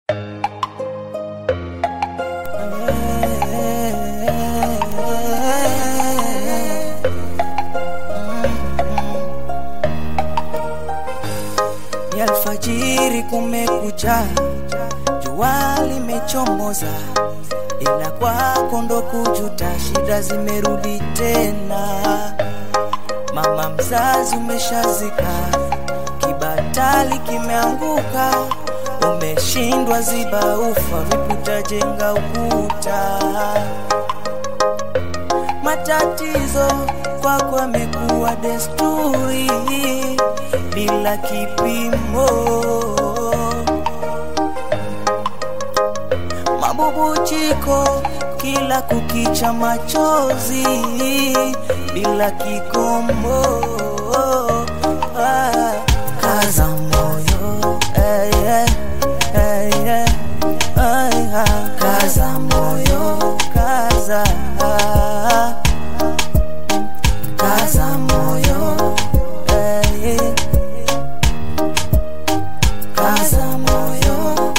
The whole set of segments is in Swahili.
Ni alfajiri kumekucha, jua limechomoza, ila kwako ndo kujuta, shida zimerudi tena. Mama mzazi umeshazika, kibatali kimeanguka, umeshindwa ziba ufa, vipi utajenga ukuta? Matatizo kwako yamekuwa desturi bila kipimo. Mabubuchiko kila kukicha, machozi bila kikomo. Ah, kaza moyo eh, eh, eh, eh, eh, ah, kaza moyo kaza ah, kaza moyo eh, eh, kaza moyo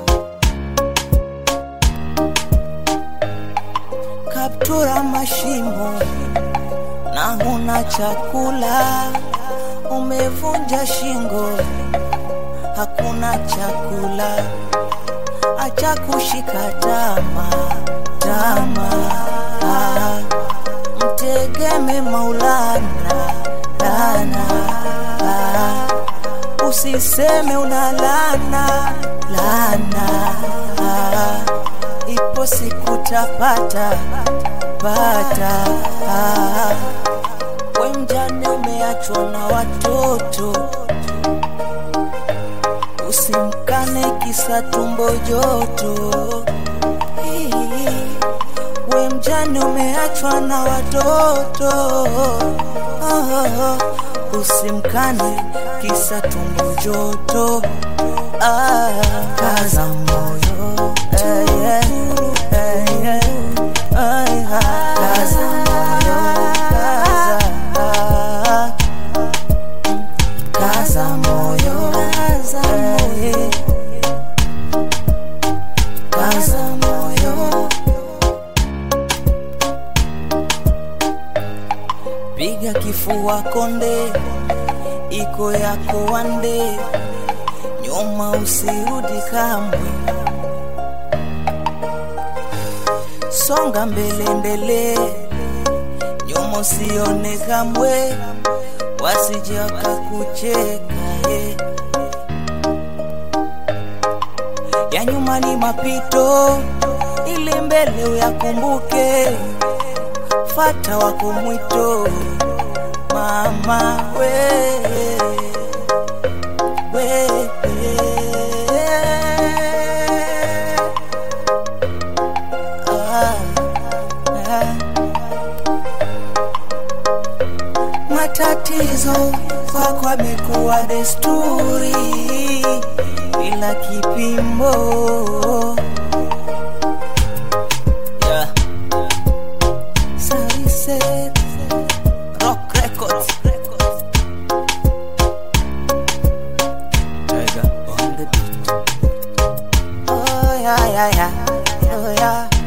kaptura mashimo na huna chakula, umevunja shingo, hakuna chakula, acha kushika tama tama, ah, mtegeme Maulana lana, ah, usiseme una lana lana, ah, ipo siku tapata pata. Ah, we mjane umeachwa na watoto, usimkane kisa tumbo joto. Hii, We mjane umeachwa na watoto, ah, usimkane kisa tumbo joto. Ah, kaza moyo eh, eh, eh, eh, eh, ah, kaza moyo kaza, ah, kaza moyo eh, eh, kaza moyo piga kifua konde, iko yako wande, nyuma usirudi kamwe, songa mbele ndele, nyuma usione kamwe, wasije wakakucheka ye. Ya nyuma ni mapito, ili mbele uyakumbuke fata wako mwito mama we, we, ah, ah. Matatizo kwako amekuwa desturi bila kipimo yeah. Sunset Rock Records Tiger on the beat Oh yeah yeah yeah Oh yeah